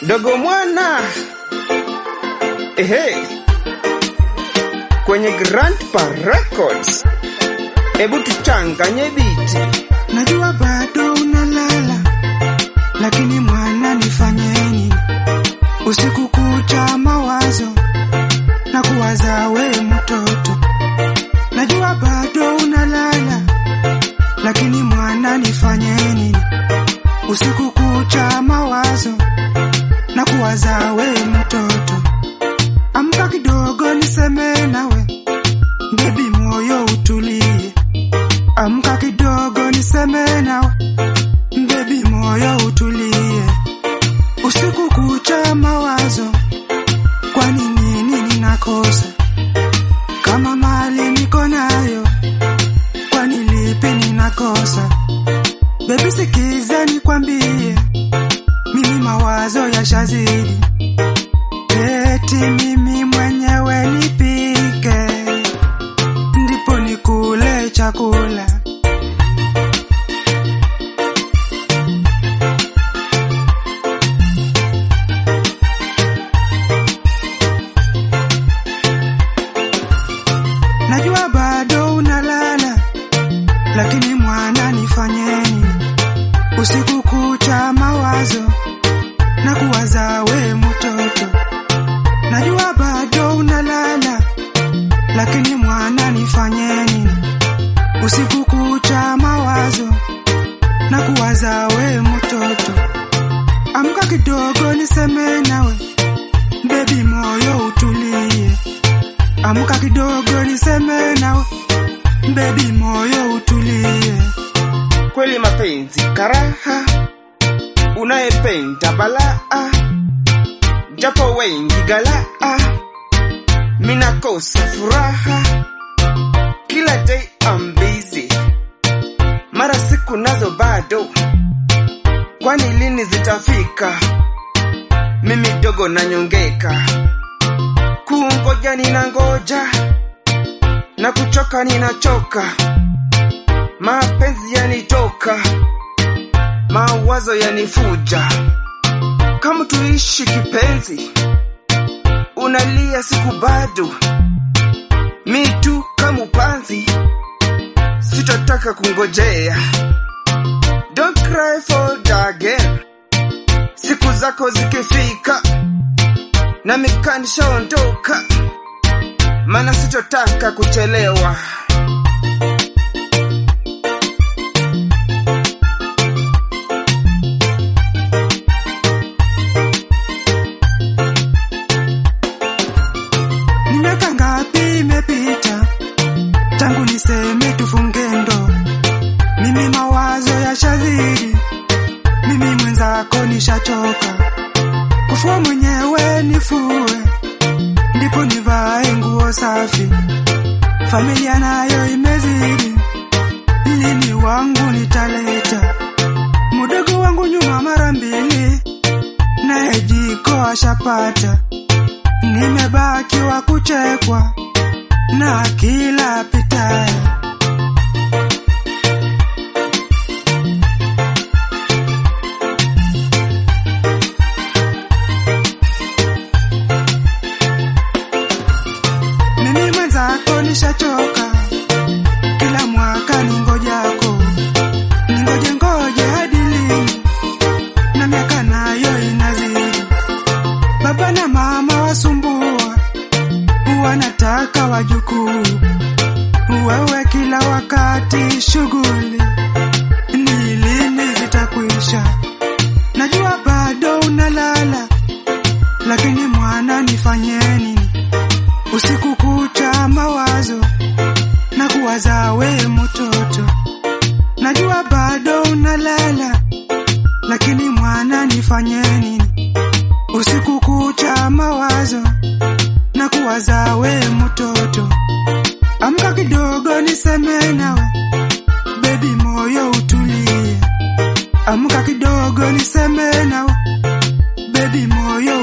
dogo mwana ehe, kwenye Grandpa Records, hebu tuchanganye biti. Najua bado unalala, lakini mwana nifanyeni, usiku kucha mawazo na kuwaza we mtoto. Najua bado unalala, lakini mwana nifanyeni, usiku kucha mawazo na kuwaza we mtoto. Amka kidogo niseme nawe, bebi, moyo utulie. Amka kidogo niseme nawe, bebi, moyo utulie. Usiku kucha mawazo, kwani nini ninakosa? Kama mali niko nayo, kwani lipi ninakosa? Bebi, sikiza nikwambie, mimi mawazo yashazidi, eti mimi mwenyewe nipike, ndipo nikule chakula. Najua bado unalala, lakini mwana nifanyeni, usiku kucha mawazo na kuwaza we mtoto. Najua bado unalala, lakini mwana nifanyeni, usiku kucha mawazo na kuwaza we mtoto. Amka kidogo niseme nawe, bebi, moyo utulie. Amka kidogo niseme nawe, bebi, moyo utulie. Kweli mapenzi karaha, unayependa balaa, japo wengi galaa, minakosa furaha. Kila day I'm busy, mara siku nazo bado, kwani lini zitafika? Mimi dogo nanyongeka, kungoja ninangoja, na kuchoka ninachoka, mapenzi yanitoka, mawazo yanifuja. Kama tuishi kipenzi, unalia siku bado, mi tu kama upanzi, sitataka kungojea. Don't cry for the girl, siku zako zikifika, nami kanishaondoka, maana sitotaka kuchelewa. Ni miaka ngapi imepita tangu niseme tufunge ndoa? Mimi mawazo ya shadhiri, mimi mwenzako nishachoka. Kufua mwenyewe nifue, ndipo nivae nguo safi. Familia nayo imezidi, lini wangu nitaleta? Mudogo wangu nyuma mara mbili, naye jiko ashapata nimebaki wa kuchekwa na kila pitaye. Mimi mwenzako nishachoka, kila mwaka ningojako, ningoje ngoje hadi lini? Na miaka nayo inazidi, baba na mama wasumbua, wanataka wajukuu, wewe kila wakati shughuli, ni lini zitakwisha? Najua bado unalala, lakini mwana nifanyeni usiku kucha mawazo na kuwaza we mtoto. Najua bado unalala, lakini mwana nifanyeni usiku kucha mawazo na kuwaza we mtoto. Amka kidogo niseme nawe, bebi, moyo utulie. Amka kidogo niseme nawe, bebi, moyo